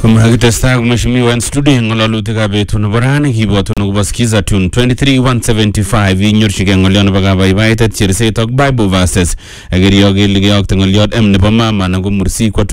Makitestai ak mheshimiwa en studio en ng'ololutikab betut nebo rani kibwotun akobo skiza tune 23175 inyorchigei ng'olyon nebo kabaibaitet cherset ak bible verses akerio kele keyokte ng'olyot m nebo mama anan ko mursik kwa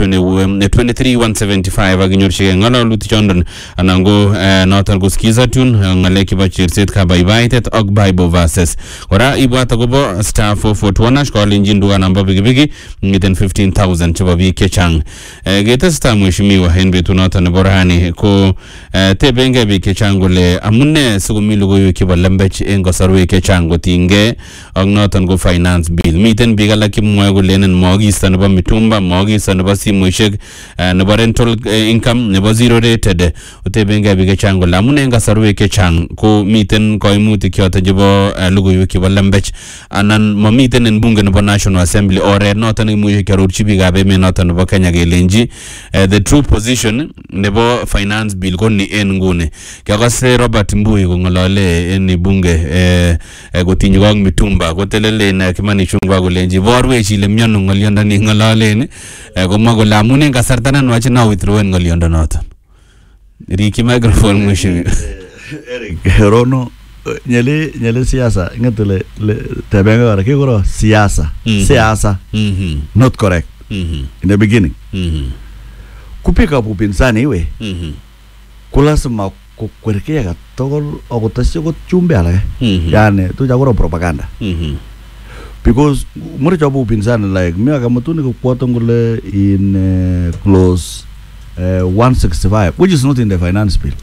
23175 ak inyorchigei ng'ololutik chondon anan ko eh, noton ko skiza tune eh, ng'alek chebo cherset kabaibaitet ak bible verses kora ibwat akobo star 441 ash kolenjin dukanan bo pikipiki ngeten 15000 chebo biik chechang Eh, ketestai mheshimiwa en betut noton nebo rani ko eh, tebengei biik chechang kole amune sikomi logoiwek chebo lembech en kasarwek chechang kotinygei ak noton ko finance bill miten biik alak chemwoe kolenen mokisto nebo mitumba mokisto nebo simoishek eh, nebo rental eh, income nebo zero rated kotebengei biik chechang kole amune en kasarwek chechang ko miten koimutik choton chebo eh, logoiwek chebo lembech anan mamiten en bunge nebo national assembly oret noton nekimuche kiarorchi biikab emet noton nebo kenya kelenji eh, the true position nebo finance bill ko ni en nguni kiakase robert mbui kong'olole en bunge eh, eh, kotinye ak mitumba kotelelen eh, kimani chungwa kolenji borwech ile miano ng'olyondoni ng'ololen eh, komwa kole amun en kasarta nenwach na withdrawen ng'oliondonoton rikyi microphone mheshimiwa Eric Rono nyele nyele siasa ngete le le tebenge kora kikoro siasa Mhm. siasa Mhm, not correct mhm, in the beginning mhm, kupika upinzani iwe mhm, kulasima kukwerkea katogol akotesyi kot chumbe alake mhm, yani tuja koro propaganda mhm, because mure chobo upinzani like mi akamutuni kokwoton kole in uh, clause uh, 165 which is not in the finance bill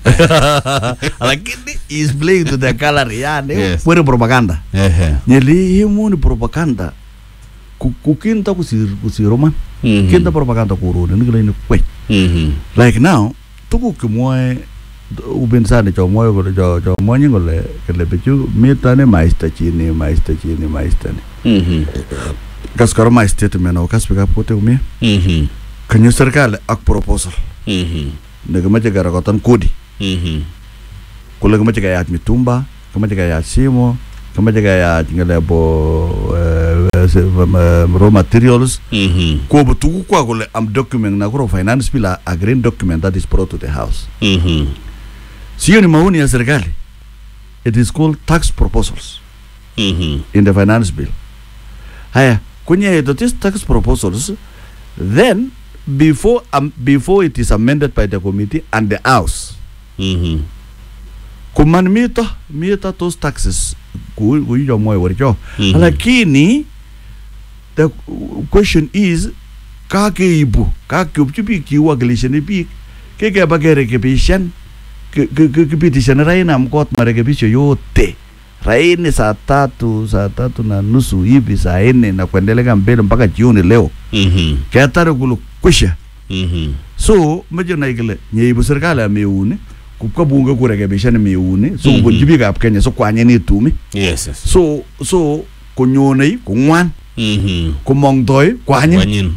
lakini is playing to the gallery yani Yes. kwere propaganda ehe, nyeli himuni propaganda ku- kukinta kusir kusiroman mhm, kinta propaganda kuruni nikile ni kweny mhm, like now tuguk chemwoe upinzani chomwoe kole cho chomwonyin kole kole bichu mitani maista chini maista chini maista ni mhm, kas kora my statement ako kas bikab kutik komie mhm, kanyo serikali ak proposal mhm, nekimeche kerokoton kodi mhm, kole kimeche keyach mitumba kimeche keyach simo kimeche keyach ngalebo uh, uh, raw materials mhm, kobo tuguk kwa kole am document na kuro finance bill a, a green document that is brought to the house mhm, sio ni maoni ya serikali it is called tax proposals mhm, in the finance bill haya kwenye the these tax proposals then before um, before it is amended by the committee and the house mhm, kuman mito mito those taxes ku ku yo moyo wericho Mhm. lakini the question is kakeibu kakeupchi biik kiwakilishani biik kikeba kerekebishan ki- ki- ki- kipitishani rainam kot marekebisho yote raini saa tatu saa tatu na nusu hivi saa nne na kuendelea mbele mpaka jioni leo mhm, ketare kulu kwisha mhm, so meche nai kole nyeibu serikali ameuni kupka bunge kurekebishan meuni so Mhm. kubunchi biikab kenya so kwanyenitumi yes, yes, so so konyonei kong'wan mhm, komongtoi kwanyin kwanyin,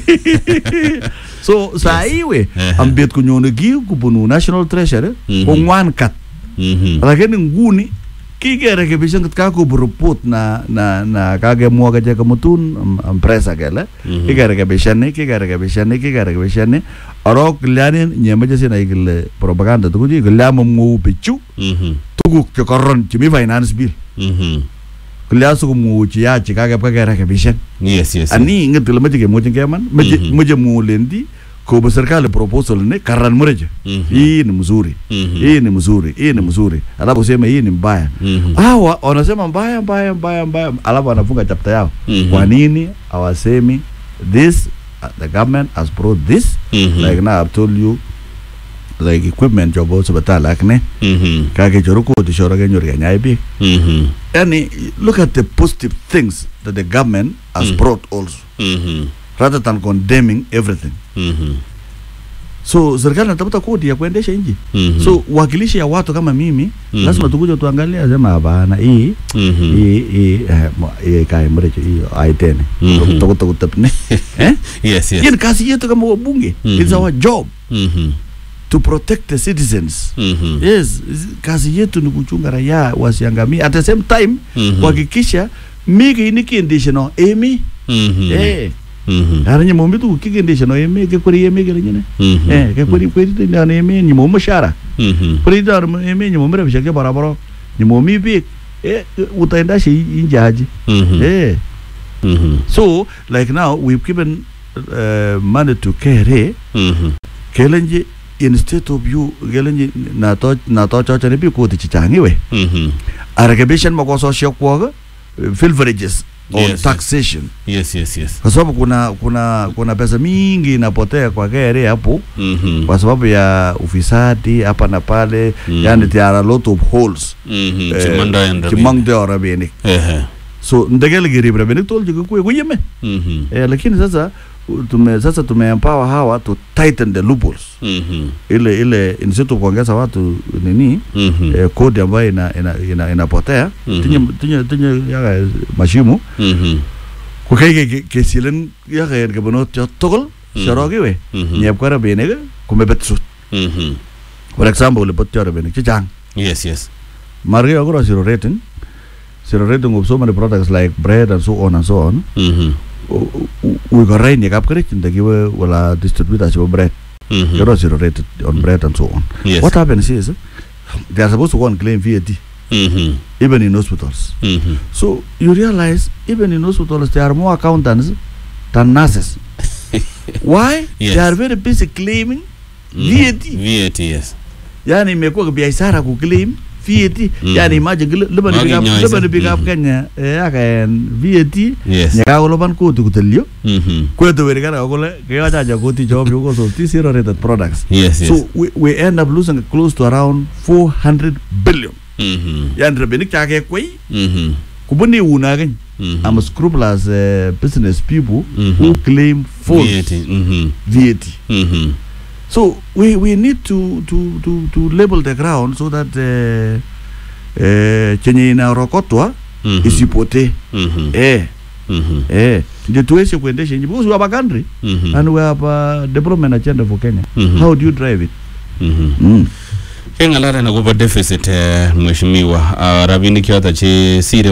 so saa iwe Ehe. ambet konyone ki kubunu national treasury Mhm. kong'wan kat mhm, lakini nguni kikerekebishan kat kakobu report na na na kakemwa kache kamutun am- ampresa kele mhm, kikerekebishani kikerekebishani kikerekebishani arok kilyanin nyemeche sinai kile propaganda tukuchi kilya mamwou bichu mhm, tuguk chekoron chemi finance bill mhm, kilya sikomwou cheyach chekakebwa kerekebishan yes, yes, ani inget kile meche kemwochin keman meche Mhm. meche mulendi kobo serikali proposal ni karan mreche Mhm. hii ni mzuri Mhm. hii ni mzuri hii ni mzuri alafu useme hii ni mbaya Mhm. hawa wanasema mbaya mbaya mbaya mbaya alafu wanafunga chapta yao Mhm. kwa nini hawasemi this uh, the government has brought this Mhm. like now I've told you like equipment chobo sipitali akne Mhm. kakechoru kodi shoro kenyor kenyai biik Mhm. yani look at the positive things that the government has Mm. brought also Mhm. rather than condemning everything Mhm. so serikali natafuta kodi ya kuendesha nchi Mhm. so wakilishi ya watu kama mimi Mhm. lazima tukuja tuangalia sema hapana hii Mhm. hii hii eh, mo- hii kai mrecho hii aitene Mhm. tukutapne eh yes, yes. hii ni kazi yetu kama wabunge Mhm. it's our job Mhm. to protect the citizens Mhm. yes kazi yetu ni kuchunga raia wasiangamie at the same time Mhm. kuhakikisha mi kiini kiendeshe no emi Mhm. eh Mhm. ara nyemomi tu kikendesha no eme ke kweri eme ke nyine Mhm. eh ke kweri kweri tu na eme nyemomi shara Mhm. kweri dar eme nyemomi ra bishake barabara nyemomi bi eh utaenda shi injaji Mhm. eh Mhm. so like now we've given uh, money to KRA Mhm. kelenji instead of you kelenji na to na to cho chane bi ko ti changi we Mhm. arekebishan makosa kwa filverages on Yes, yes. taxation Yes, yes, yes. kwa sababu kuna kuna kuna pesa mingi inapotea kwa KRA hapo Mhm. kwa sababu ya ufisadi hapa na pale Mm. yani there are a lot of holes Mhm. eh, Chimanda and Rabin. chimangde rabinik Ehe. so ndegele girib rabinik tol jiku kuye kuyeme Mhm. eh, lakini sasa u- tume sasa tumeempower hawa to tighten the loopholes Mhm. ile ile instead of kuongeza watu nini Mhm. eh, kodi ambayo ina, ina, ina, inapotea Mhm. tinye tinye tinye yaga mashimu Mhm. kukai ke kesilen yaga en kebonot cho togol Mhm. shorogi we Mhm. nyep kwa rabinik kumebet sut Mhm. for example le bot cho rabinik chechang Yes, yes. margi agora zero rating zero rating of so many products like bread and so on and so on Mhm. we got rain yakap kare ndagiwe wala distributors of bread Mhm. you're zero rated on bread and so on Yes. what happens is eh, they are supposed to go and claim VAT Mhm. even in hospitals Mhm. so you realize even in hospitals there are more accountants than nurses why Yes. they are very busy claiming Mhm. VAT VAT, yes. yani imekuwa biashara kuclaim VAT Mhm. yani imagine liban Magi bigap nyoise. liban bigap Mhm. Kenya eh, akaen VAT Yes. nyakakoloban koti kutelio Mhm. kwetu werikana kole kewachacha koti chop because of these zero rated products Yes, yes. so we, we end up losing close to around 400 billion Mhm. yani rabinik chakekwei Mhm. kubuni unakeny Mhm. I'm scrupulous uh, business people Mhm. who claim false VAT. Mhm. VAT. Mhm. So we, we need to, to, to, to label the ground so that uh, uh, chenye inarokotwa Mhm. isipotee Mhm. eh, Mhm. eh. ndio tuweze kuendesha nchi because we have a country Mhm. and we have a development agenda for Kenya. Mhm. How do you drive it? Mhm. Mm. kengalalen akobo deficit eh, mheshimiwa ah, rabinik choto che sire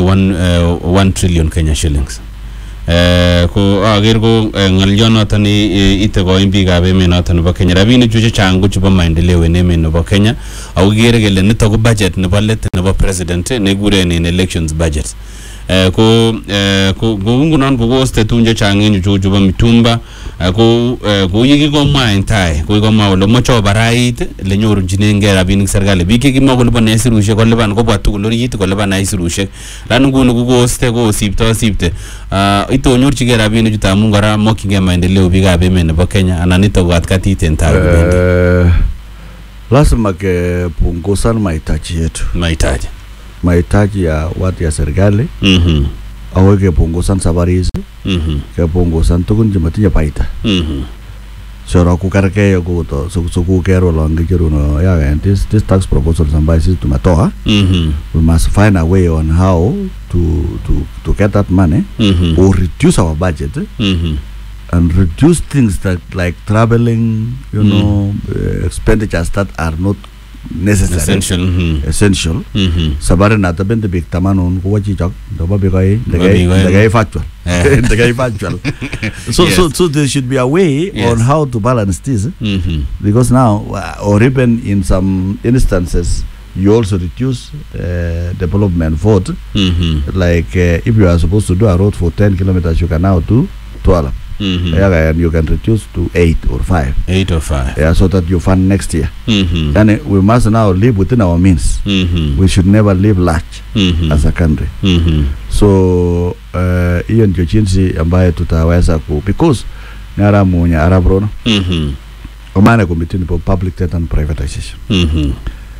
1 trillion kenya shillings Eh, ko aker ko eh, ng'olionoton eh, ite koim biikab emet noton nebo kenya rabinik chu chechang ko chebo maendeleo en emet nebo kenya ako kikere kele nito ko budget nebo let nebo president eh, nekikuren in elections budget Eh, ko eh, ko kou ngunon kokoste tugun chechang en chu chebo mitumba eh, ko eh, kou yekikomwa en tai ko kikomwa kole moche obarait ele nyorunjinengei rabinik serikali biik chekimwa kolipan aisirushek kolipan kobwa tugul orit kolipan aisirushek lani nguni kokoste kosipto sipte Ah, itonyorchigei rabinik chuto amun kora mokyingei maendeleo biikab emet nebo kenya anan nito ko katkatit en tai kobendi Eh, lazima kepungusan mahitaji yetu, mahitaji mahitaji ya watu ya serikali Mhm. au kepungusan safari hizi, Mhm. kepungusan tukun chematinye faida Mhm. soro kukarkei kuto sukukero olon kicheruno yaken this, this tax proposals ambayo sisi tumetoa Mhm. we must find a way on how to, to, to get that money Mhm. or reduce our budget eh, Mhm. and reduce things that like traveling you Mm. know uh, expenditures that are not necessary essential Mhm. essential Mhm. sabari na tabende big tamanon kuwa chichok ndoba bikai Ndoba bikai. ndagai factual Eh. ndagai factual so so Yes. so there should be a way Yes. on how to balance this eh? Mhm. because now uh, or even in some instances you also reduce uh, development vote Mhm. like uh, if you are supposed to do a road for 10 kilometers you can now do 12 Mhm. yeah, and you can reduce to 8 or 5 Eight or five. yeah, so that you fund next year Mhm. and we must now live within our means Mhm. we should never live large Mhm. as a country Mhm. so uh, hiyo ndio jinsi ambayo tutaweza ku because naramunya arabrono Mhm. omane committee for public debt and privatization Mhm.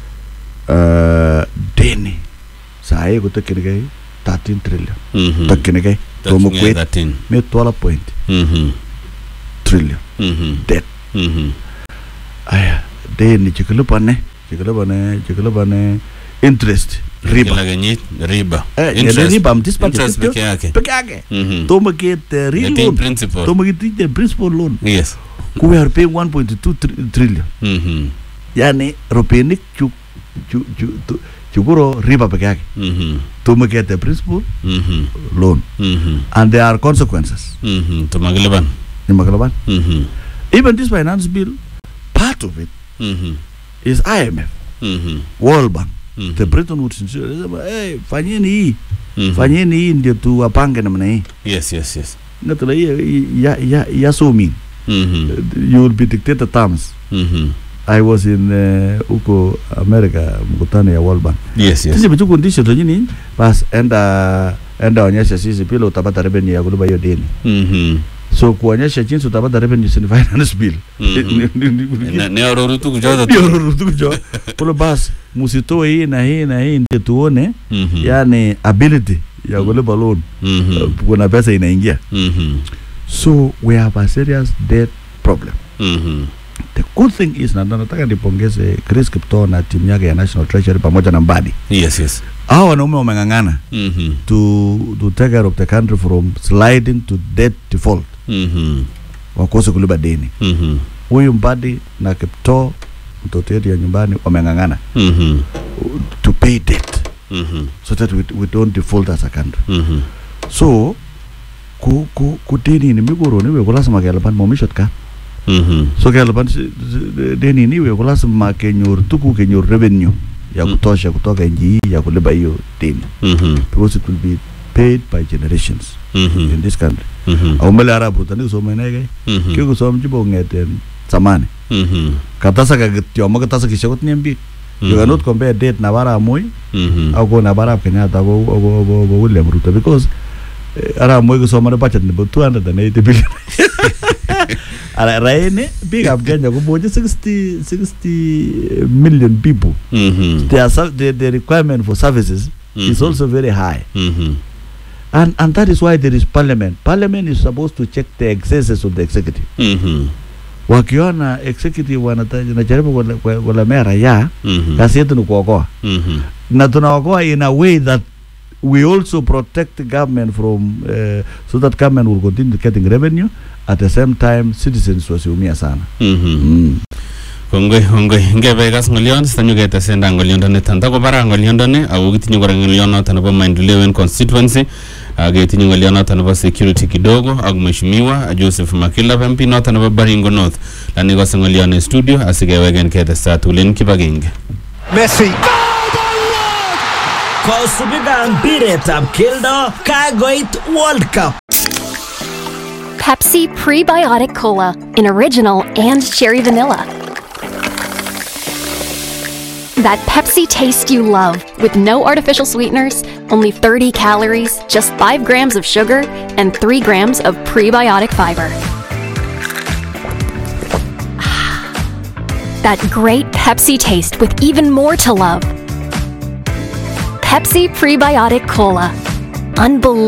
uh, deni sahi kotokyinigei 13 trillion Mhm. tokyinigei tomo Touching kwet at 13. me 12 point Mhm. trillion Mhm. Debt. Mhm. aya deni chekilipane chekilipane chekilipane interest riba Kila kenyit riba. Eh, Interest. ngele riba mtisipate Interest kityo peke yake. peke yake Mhm. tomo get uh, real Getting loan principal. tomo get the principal loan Yes. we are paying 1.2 tri- trillion Mhm. yani ropinik chu chu chu tu- chukuro riba peke yake Mhm. tumekete principal Mhm. loan Mhm. and there are consequences Mhm. Tumakilipan. nimakalaban Mhm. even this finance bill part of it Mhm. is IMF Mhm. World Bank Mhm. the Bretton Woods Institute Sema, hey, fanyeni hii Mhm. fanyeni hii ndio tuwapange namna hii Yes, yes, yes. natula hii ya ya ya so mean Mhm. you will be dictated terms Mhm. I was in uh, huko America mkutano ya World Bank Yes, yes. sisi bichu kundisho tu nini bas enda enda onyesha sisi pila utapata revenue ya kulipa hiyo deni Mhm. so kuonyesha jinsi utapata revenue sin finance bill Mhm. Ne- ne aroru tuku choto tu. ndio rutukujo kule bas musitoe hii na hii na hii ndio tuone Mhm. yani ability ya kulipa loan Mhm. uh, kuna pesa inaingia Mhm. so we have a serious debt problem Mhm. the good thing is na nataka nipongeze Chris Kiptoo na timu yake ya National Treasury pamoja na Mbadi Yes, yes. hao wanaume wameng'ang'ana Mhm. to to take care of the country from sliding to debt default Mhm. wakose kulipa deni Mhm. huyu Mbadi na Kiptoo mtoto yetu ya nyumbani wameng'ang'ana Mhm. uh, to pay debt Mhm. so that we, we don't default as a country Mhm. so ku ku ku deni ni migoro ni we ko lazima kelipan momishot ka Mhm. so kelipan si- si- deni ni we ko lazima kenyor tuku kenyor revenue ya Mm. kutosha kutoka nchi hii ya kulipa hiyo deni Mhm. because it will be paid by generations in Mhm. this country Mhm. au mele arab rutani kusoma inege Mhm. kikusom chibo ngeten zamani Mhm. katasa ka kityo mo katasa kisha kotinye biik you Mhm. cannot compare date na barab moi Mhm. au ko na barab kenyatta ko ko ko ko William Ruto because eh, arab moi kusomane budget nebo 280 billion Ara raini biikab Kenya komoche 60 60 million people Mhm. their ser- the, the requirement for services is Mhm. also very high Mhm. and and that is why there is parliament parliament is supposed to check the excesses of the executive Mhm. wakiona executive wanata- wanajaribu kule- kule- kulemea raia Mhm. kazi yetu ni kuokoa Mhm. na tunaokoa in a way that we also protect the government from uh, so that government will continue getting revenue at the same time citizens wasiumia sana Mhm. mm. kongoi kongoi ngebe kas ngolion sitanyu ketesenda ngoliondoni tanta bara ngoliondoni ako kitinye kora ngolionoto nebo maendeleo en constituency ak ketinye ngolionoto nebo security kidogo ak mheshimiwa Joseph Makila MP noto nebo Baringo North lani kose ngolion en studio asikeweken ketesta tulen kibagenge Messi. Kosubikab mpiretab keldo kakoit World Cup. Pepsi Prebiotic Cola in original and cherry vanilla. That Pepsi taste you love with no artificial sweeteners, only 30 calories, just 5 grams of sugar, and 3 grams of prebiotic fiber. That great Pepsi taste with even more to love. Pepsi Prebiotic Cola. Unbelievable.